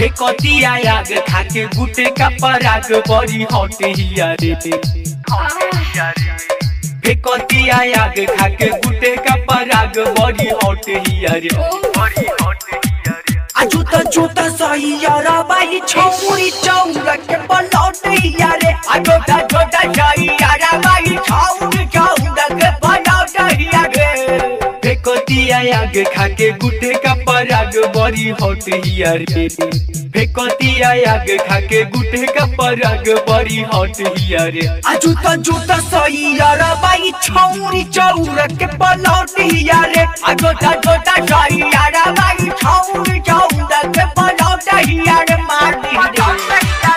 फेकतिया आग खाके गुटे का पराग बड़ी हट हिया रे फेकतिया आग खाके गुटे का पराग बड़ी हट हिया रे आ जूता जूता सही यारा बाई छौरी चौरा के पलौट यारे आ छोटा छोटा जाई यारा बाई छाउन छाउन के पलौट हिया रे फेकतिया आग खाके गुटे का पराग बड़ी हट हिया रे फेकतिया आग खाके गुटे का पराग बड़ी हट हिया रे आ जूता जूता सही यारा बाई छौरी चौरा के पलौट यारे आ छोटा छोटा जाई यारा बाई छाउन छाउन के पलौट हिया रे मार दी रे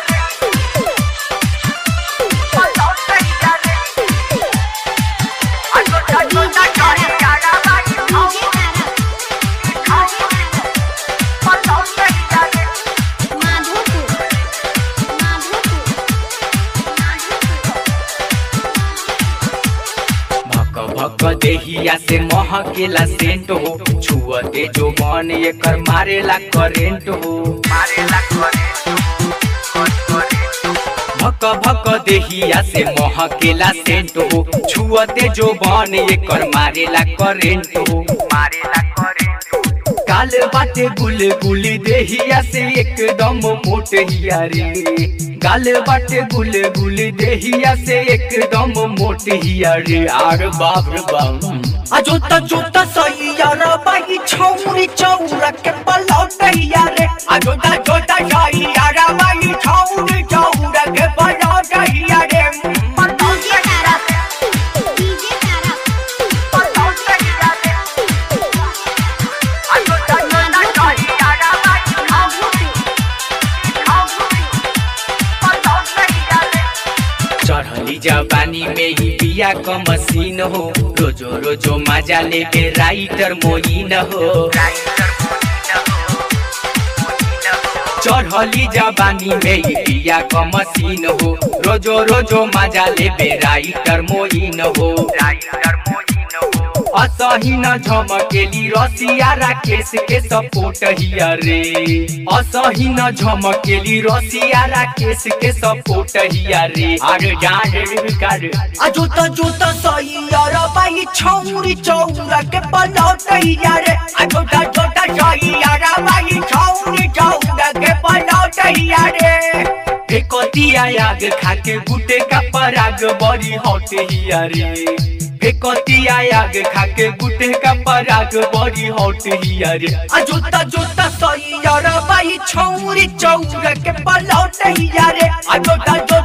भक भक देहिया से महकेला सेंट हो छुअते जो मन एकर मारेला करेंट हो भक भक देहिया से महकेला सेंट हो छुअते जो बन एकर मारेला करेंट हो मारेला करेंट हो काल बाटे गुल गुली देहिया से एकदम मोट हिया रे गाल बाटे गुल गुली देहिया से एकदम मोट हिया रे आर बाप रे बाप आ जूता जूता सही यारा बाई छौरी चौरा के पलौट यारे आ छोटा छोटा शाही यारा बाई छाउन छाउन के बजा हिया रे चढ़ली जवानी में ही बिया क मशीन हो रोजो रोजो मजा लेके राइटर मोइन हो चढ़ली जवानी में ही बिया क मशीन हो रोजो रोजो मजा लेबे राइटर मोइन हो असही न झमकेली रसिया राकेश के सपोर्ट हिया रे असही न झमकेली रसिया राकेश के सपोर्ट हिया रे अरे जान रे कर आ जूता जूता सही यारा बाई छौरी चौरा के पलौट यारे आ छोटा छोटा शाही यारा बाई छाउन छाउन के पलौट हिया रे फेकतिया आग खाके गुटे का पराग बड़ी हट हिया रे फेकतिया आग खाके गुटे का पराग बड़ी हट हिया रे आ जूता जूता सही यारा बाई छौरी चौरा के पलौट यारे आ छोटा छोटा